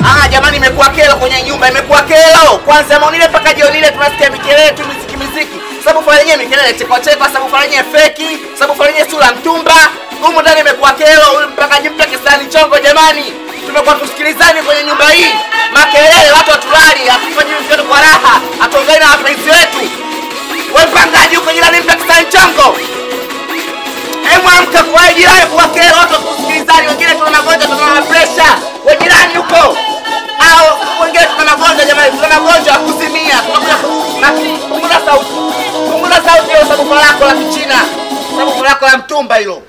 Ah, jamani imekuwa kero kwenye nyumba, imekuwa kero. Kwanza maunile mpaka jioni ile tunasikia mikelele tu miziki miziki. Sababu fanya yenyewe mikelele chekwa chekwa, sababu fanya yenyewe feki, sababu fanya yenyewe sura mtumba. Humu ndani imekuwa kero, huyu mpaka jimpe kisani chongo jamani. Tumekuwa tusikilizani kwenye nyumba hii. Makelele watu watulali, hatufanyi vitu kwa raha. Hatuongei na wapenzi wetu. Wewe mpangaji uko jirani mpe kisani chongo. Hebu amka kwa jirani kwa kero watu kusikilizani, wengine tuna magonjwa, tuna pressure. Wewe jirani huko. Au wengine tuna magonjwa jamani, tuna magonjwa ya kuzimia. Tunakuja ku- na punguza sauti. Punguza sauti hiyo sababu lako la kichina. Sababu lako la mtumba hilo.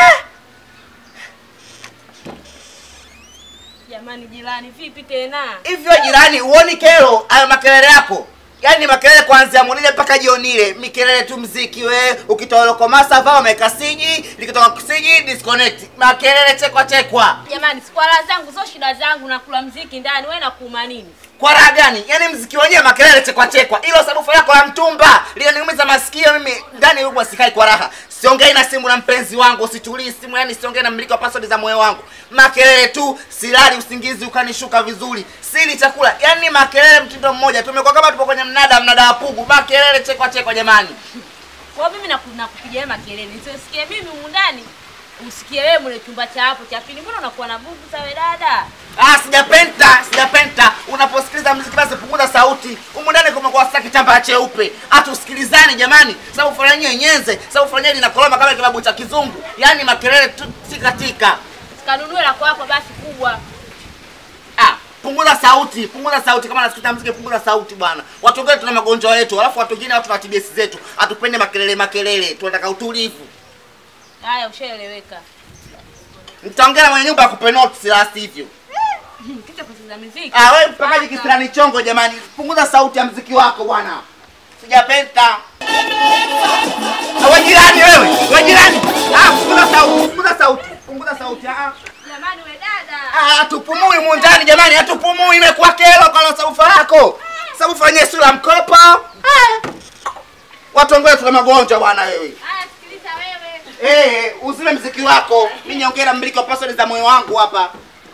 Jamani jirani, vipi tena? Hivyo jirani, uoni kero hayo makelele yako? Yaani ni makelele kuanzia munile mpaka jioni ile, mikelele tu mziki we, ukitoa lokomasa vaa umeweka siji, likitoka kisiji disconnect. Makelele chekwa chekwa. Jamani, sikwala zangu sio shida zangu, nakula mziki ndani, wewe nakuuma nini? Kwa raha gani? Yaani mziki wenyewe makelele chekwa chekwa. Hilo sababu lako la mtumba linaniumiza masikio mimi. Ndani huko sikai kwa raha. Siongei na simu na mpenzi wangu, situlii simu, yani siongei na mmiliki wa password za moyo wangu. Makelele tu, silali usingizi ukanishuka vizuri. Sili chakula. Yaani makelele mtindo mmoja. Tumekuwa kama tupo kwenye mnada, mnada wa pugu. Makelele chekwa chekwa jamani. Kwa hiyo mimi naku- nakupigia wewe makelele, nisiosikie mimi humu ndani, usikie wewe mule chumba cha hapo cha pili. Mbona unakuwa na bugu sawe dada? Ah, sijapenta, sijapenta. Unaposikiliza muziki basi punguza sauti. Humu ndani kumekuwa sasa kitambaa cheupe. Hatusikilizani jamani. Sababu fulani nyenze, sababu fulani linakoroma kama kilabu cha kizungu. Yaani makelele tu tika tika. Sikanunue la kwako basi kubwa. Ah, punguza sauti, punguza sauti kama nasikiza muziki punguza sauti bwana. Watu wengine tuna magonjwa yetu, alafu watu wengine watu na TBS zetu. Hatupende makelele makelele. Tunataka utulivu. Haya, ushaeleweka. Nitaongea na mwenye nyumba akupe notes la sivyo. Kicha kusikiza muziki. Ah, wewe mpakaji kisirani chongo jamani. Punguza sauti ya mziki wako bwana. Sijapenda. Ah, wewe jirani wewe. Wewe jirani. Ah, punguza sauti. Punguza sauti. Punguza sauti. Ah. Jamani we dada. Ah, hatupumui mu ndani jamani, hatupumui imekuwa kero kwa saufa lako. Saufa yenyewe sura mkopo. Ah. Watu wengine tuna magonjwa bwana wewe. Haya, sikiliza wewe. Eh, uzime mziki wako. Mimi niongea na mmiliki wa password za moyo wangu hapa.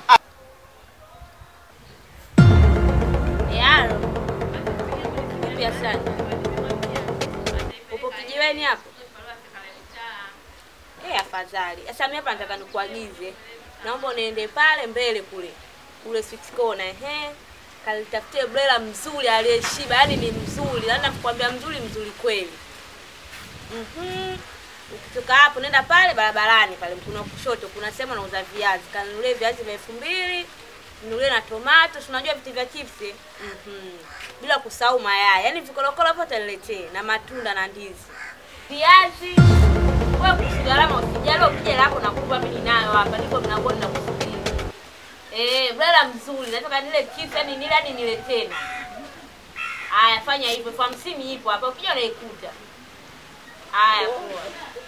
Yaro. Vipi asante? Upo kijiweni hapo? Eh, afadhali. Sasa mimi hapa nataka nikuagize. Naomba uniende pale mbele kule. Kule sweet corner, ehe. Kalitafutie brela mzuri aliyeshiba, yaani ni mzuri. Yaani nakwambia mzuri mzuri kweli. Mhm. Ukitoka hapo nenda pale barabarani pale mkono wa kushoto kuna sehemu nauza viazi. Kanunulie viazi vya elfu mbili nunulie na tomato, si unajua vitu vya chipsi. Mhm. Bila kusahau mayai. Yaani vikolokolo vyote niletee na matunda na ndizi. Viazi. Wewe kusigalama usijali ukija lako na kupa mimi ninayo hapa. Niko mlangoni na kusubiri. Eh, brada mzuri. Nataka nile chips yani nile hadi nile tena. Haya, fanya hivyo. Elfu hamsini ipo hapa. Ukija unaikuta. Haya, poa.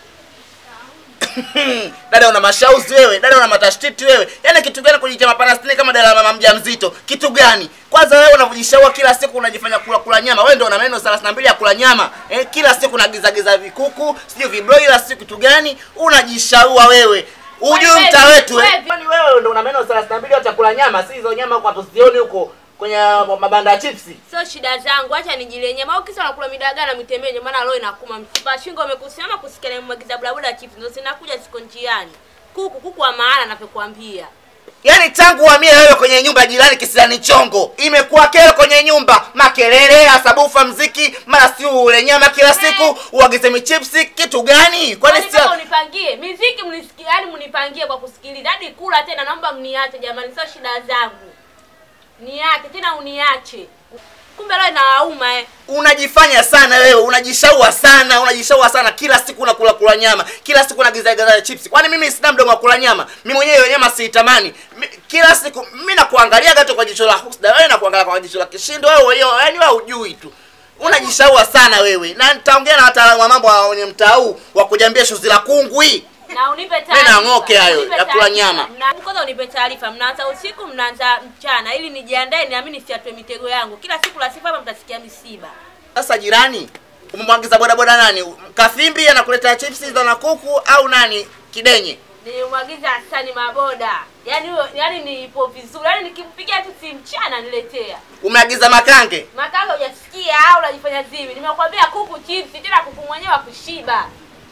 dada una mashauzi wewe, dada una matashtiti wewe. Yaani kitu gani kujitia mapanastini kama dada la mama mjamzito? Kitu gani? Kwanza wewe unavujishaua kila siku unajifanya kula kula nyama. Wewe ndio una meno 32 ya kula nyama. Eh, kila siku unagiza giza vikuku, sio vibroiler, sio kitu gani? Unajishaua wewe. Ujui Wewe, mta wetu eh. wewe. Kwani wewe ndio una meno 32 ya chakula nyama, si hizo nyama huko hatuzioni huko kwenye mabanda ya chipsi. Sio shida zangu, acha nijile nyama. Au kisa nakula midagaa na mitembejo, maana roho inakuma. Mfupa shingo umekusimama kusikia na mwagiza blabuda chips. Ndio sinakuja siko njiani. Kuku kuku wa maana napokuambia. Yaani tangu uhamie wewe kwenye nyumba ya jirani kisirani chongo, imekuwa kero kwenye nyumba, makelele, asabufa, mziki, mara si ule nyama kila siku, uagize michipsi, kitu gani? Kwani Kwani sio kama unipangie miziki mnisikie, yani mnipangie kwa kusikiliza hadi kula tena, naomba mniache jamani, sio shida zangu, niache tena, uniache. Kumbe leo inawauma eh. unajifanya sana wewe, unajishaua sana, unajishaua sana, kila siku unakula kula nyama, kila siku unagiza giza chips. Kwani mimi sina mdomo wa kula nyama? Mimi mwenyewe hiyo nyama siitamani. Mi- Kila siku mimi nakuangalia gato kwa jicho la husda, wewe nakuangalia kwa jicho la kishindo, wewe hiyo, yani wewe hujui tu. Unajishaua sana wewe. Na nitaongea na wataalamu wa mambo wa wenye mtaa huu wa kujambia shozi la kungwi. na unipe Mimi taarifa. nang'oke hayo, Unipe ya kula taarifa. nyama. Mna- Kwanza unipe taarifa, mnaanza usiku, mnaanza mchana, ili nijiandae, niamini nisiatwe mitego yangu. Kila siku la sifa hapa mtasikia misiba. Sasa jirani, umemwagiza bodaboda nani? Kafimbi anakuletea chipsi za na kuku au nani? Kidenye. Nilimwagiza Hasani Maboda. Yaani huyo yaani nipo vizuri. Yaani nikimpigia tu simu mchana niletea. Umeagiza makange? Makanga hujasikia au unajifanya zivi? Nimekwambia kuku chipsi tena kuku mwenyewe wa kushiba.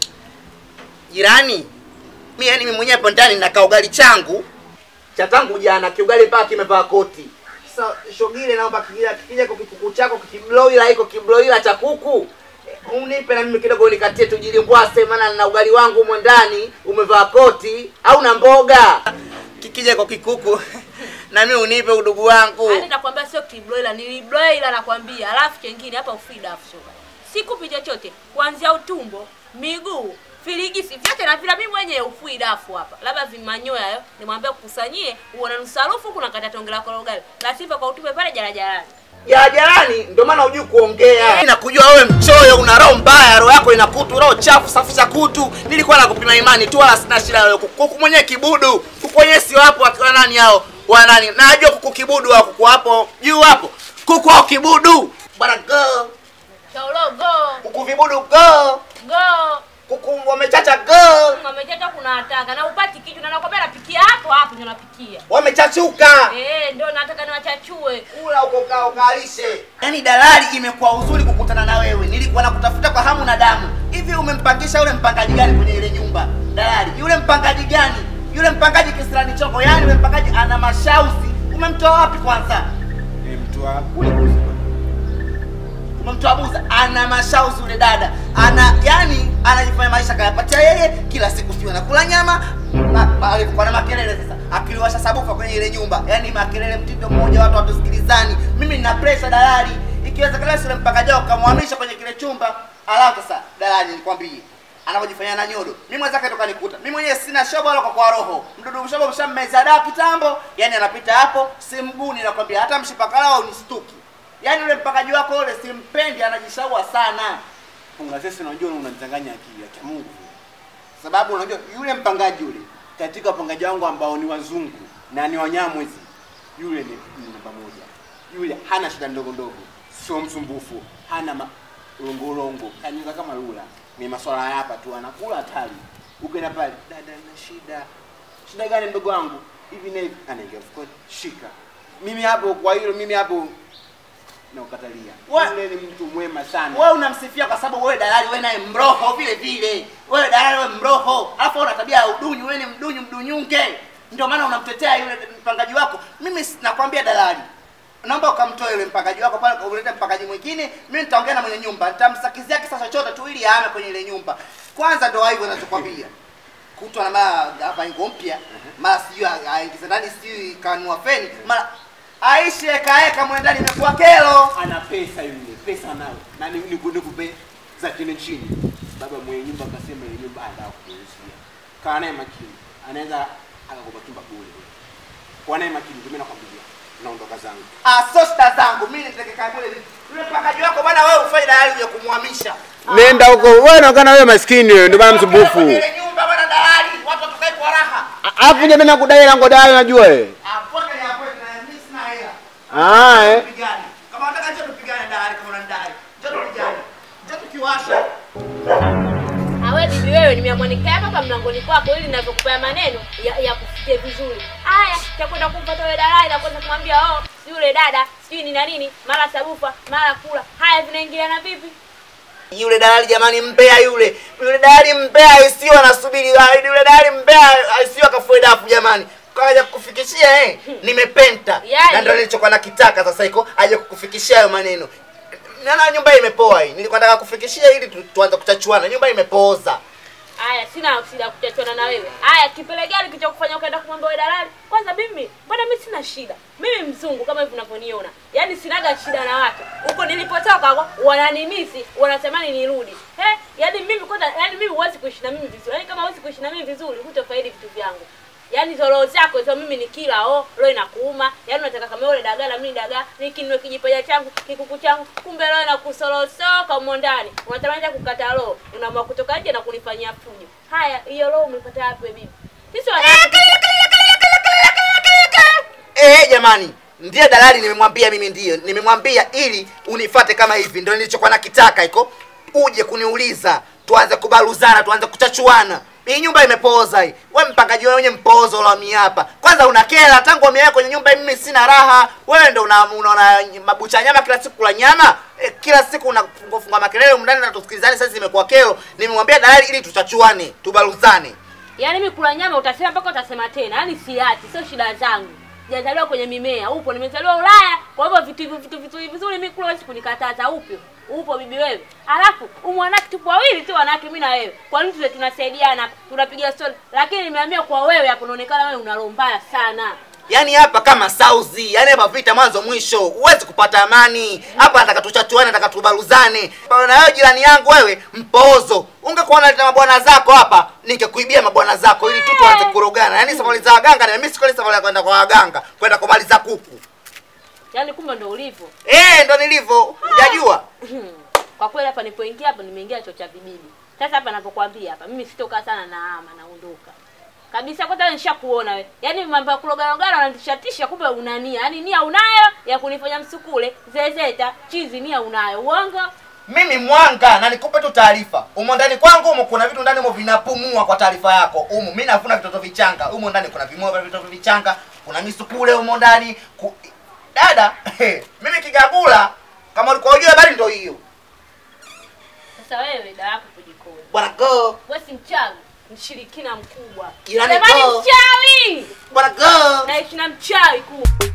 Jirani, mi yani mimi mwenyewe hapo ndani na kaugali changu cha tangu jana, kiugali mpaka kimevaa koti. Sasa shogile, naomba kikija kikija kwa kikuku chako kibloila iko kibloila cha kuku eh, unipe na mimi kidogo nikatie tujilimbwase, maana na ugali wangu humo ndani umevaa koti au na mboga. Kikija kwa kikuku na mimi unipe udugu wangu. Yaani nakwambia sio kibroiler, ni broiler nakwambia. Alafu kingine hapa ufida afu shoga. Sikupi chochote kuanzia utumbo, miguu, filigisi vyote na vila mimi mwenyewe ufui dafu hapa. Labda vimanyoya hayo nimwambia kukusanyie uone nusu harufu kuna kata tonge lako la ugali. La sivyo kwa utupe pale jarajarani. ya jirani, ndio maana hujui kuongea. Mimi nakujua wewe mchoyo, una roho mbaya, roho yako ina kutu, roho chafu, safisha kutu. Nilikuwa nakupima imani tu, wala sina shida wewe. Kuku mwenyewe kibudu, kuku wenyewe sio hapo, akiwa nani hao wa nani? Najua kuku kibudu wa kuku hapo juu hapo, kuku hao kibudu bwana, go Chaulo go kuku vibudu, go go. kuku wamechacha, go Mamechata kuna hataka na upati kitu na nakwambia napikia hapo hapo ndio napikia. wamechachuka. Eh, ndio nataka niwachachue. kula uko kaa ukalishe. Yaani dalali imekuwa uzuri kukutana na wewe. Nilikuwa nakutafuta kwa hamu na damu. Hivi umempangisha yule mpangaji gani kwenye ile nyumba? Dalali, yule mpangaji gani? Yule mpangaji kisirani choko, yaani yule mpangaji ana mashauzi. Umemtoa wapi kwanza? mtoa kule kuzi Umemtoa Buza, ana mashauzi yule dada. Ana yani anajifanya maisha kayapatia yeye, kila siku sio anakula nyama. Ma- ma- Alikuwa na makelele sasa. Akiliwasha sabufa kwenye ile nyumba. Yaani makelele mtindo mmoja watu watusikilizani. Mimi nina pressure dalali. Ikiwezekana sile mpaka jao kamhamisha kwenye kile chumba. Alafu sasa dalali nikwambie anavyojifanya na nyodo. Mimi mwenzake toka nikuta. Mimi mwenyewe sina shobo wala kwa kwa roho. Mdudu mshobo mshammeza dawa kitambo. Yaani anapita hapo simguni nakwambia hata mshipakala au nistuki. Yaani yule mpakaji wako yule simpendi, anajishaua sana. funga sasa unajua unanichanganya akili ya Mungu sababu unajua yule mpangaji yule katika wapangaji wangu ambao ni wazungu na ni wanyamwezi yule ni ni namba moja yule hana shida ndogo ndogo sio msumbufu hana longolongo kanyuka kama lula ni maswala ya hapa tu anakula hatari ukienda pale dada na shida shida gani mdogo wangu hivi na hivi anaingia mfukoni shika mimi hapo kwa hilo mimi hapo naukatalia Wa- yule ni mtu mwema sana Wewe unamsifia kwa sababu wewe dalali, wewe naye mroho vile vile. Wewe dalali, wewe mroho. Alafu una tabia ya udunyu, wewe ni mdunyu mdunyunge. Ndio maana unamtetea yule mpangaji wako. Mimi si- nakwambia dalali. Naomba ukamtoe yule mpangaji wako pale ulete mpangaji mwingine. Mimi nitaongea na mwenye nyumba. Nitamsakizia kisa chochote tu ili aame kwenye ile nyumba. Kwanza ndio hivyo ninachokwambia. Kutwa na mara hapa ingo mpya. Mara sijui a- aingize ndani sijui kanua feni. Mara Aishi eka eka mwendani imekuwa kero. ana pesa yule, pesa nayo na ni- niku- nikupe za chini chini. Baba mwenye nyumba akasema ile nyumba anataka kuuzia, kaa naye makini, anaweza akakupa chumba bure. Kwa naye makini, ndio mimi nakwambia, naondoka zangu. Ah, so shida zangu mimi nitakakaa kule. Yule mpakaji wako bwana, wewe ufanye dalali ya kumhamisha. Nenda huko, wewe unaonekana wewe maskini wewe, ndio maana msumbufu. Ile nyumba bwana, dalali watu watukae kwa raha. Alafu je, mimi nakudai lango dai unajua wewe. Ah, pote ya pote na mimi sina hela. Ah, eh. Tupigane. Kama unataka njoo tupigane dalali kama unanidai. Njoo tupigane. Njoo tukiwasha. Awe bibi wewe nimeamwanika hapa kwa mlangoni kwako ili ninavyokupea maneno ya, ya kufikie vizuri. Haya, takwenda kumpata yule dalali na kwenda kumwambia oh, si yule dada, sijui ni na nini, mara sabufa, mara kula. Haya vinaingiliana vipi? Yule dalali jamani, mbea yule. Yule dalali mbea isiyo anasubiri. Yule dalali mbea isiyo akafue dafu jamani. Kaja kukufikishia eh, nimepenta. Yaani- Na ndio nilichokuwa nakitaka sasa iko aje kukufikishia hayo maneno. Nana nyumba imepoa hii. Nilikuwa nataka kufikishia ili tu, tuanze kuchachuana. Nyumba imepooza. Haya, sina shida kuchachana na wewe. Haya, kipele gani kicho kufanya ukaenda kumwambia wewe dalali? Kwanza mimi, mbona mimi sina shida? Mimi mzungu kama hivi unavyoniona. Yaani sinaga shida na watu. Huko nilipotoka kwa wananimisi, wanatamani nirudi. Eh, yaani mimi kwanza, yaani mimi huwezi kuishi na mimi vizuri. Yaani kama huwezi kuishi na mimi vizuri, hutofaidi vitu vyangu. Yaani hizo roho zako hizo mimi ni kila oh, roho inakuuma. Yaani unataka kama yule dagaa na mimi dagaa, nikinwe kijipaja changu, kikuku changu, kumbe roho inakusolosoka humo ndani. Unatamani hata kukata roho, unaamua kutoka nje na kunifanyia fujo. Haya, hiyo roho umepata wapi wewe bibi? Sisi wanawake Eh, jamani, ndiye dalali nimemwambia mimi ndiyo. Nimemwambia ili unifate kama hivi. Ndio nilichokuwa nakitaka iko. Uje kuniuliza, tuanze kubaluzana, tuanze kuchachuana. Hii nyumba imepooza hii. Wewe mpangaji wewe mwenye mpozo la mimi hapa. Kwanza unakela tangu umekaa kwenye nyumba hii mimi sina raha. Wewe ndio una unaona mabucha nyama kila siku kula nyama. E, kila siku unafunga funga makelele huko ndani na tusikilizane sasa imekuwa kero. Nimemwambia dalali ili tuchachuane, tubaluzane. Yaani mimi kula nyama utasema mpaka utasema tena. Yaani siati, sio shida zangu. Sijazaliwa kwenye mimea, upo nimezaliwa Ulaya. Kwa hivyo vitu hivyo vitu vitu vizuri mimi kula huwezi kunikataza upo. Upo bibi wewe. Alafu umwanake tupo wawili tu wanawake mimi na wewe. Kwa nini tule tunasaidiana, tunapiga story. Lakini nimeambia kwa wewe hapo unaonekana wewe una roho mbaya sana. Yaani hapa kama sauzi, yaani hapa vita mwanzo mwisho, huwezi kupata amani. Hapa nataka tuchachuane, nataka tubaluzane. Na wewe jirani yangu wewe, mpoozo. Ungekuwa unaleta mabwana zako hapa, ningekuibia mabwana zako ili tu tuanze kurogana. Yaani safari za waganga na mimi sikweli safari ya kwenda kwa waganga, kwenda kumaliza kuku. Yaani kumbe ndo ulivyo. Eh, ndo nilivyo. Hujajua? Kwa kweli hapa nilipoingia hapa nimeingia cho cha vibibi. Sasa hapa ninapokuambia hapa mimi sitokaa sana na ama naondoka. Kabisa kwanza wewe nishakuona wewe. Yaani mambo ya kulogarogara unanishatisha kumbe una nia. Yaani nia unayo ya kunifanya msukule, zezeta, chizi nia unayo. Uongo? Mimi mwanga na nikupe tu taarifa. Umo ndani kwangu umo kuna vitu ndani umo vinapumua kwa taarifa yako. Umo mimi navuna vitoto vichanga. Umo ndani kuna vimoa vya vitoto vichanga, kuna misukule umo ndani. Ku... Dada, mimi kigagula kama ulikuwa unajua habari ndio hiyo. Sasa wewe dawa yako kujikoni. Bwana go, Wewe si mchawi, mshirikina mkubwa. Jirani Jamani go. mchawi! bwana go. Naishi na mchawi kuu.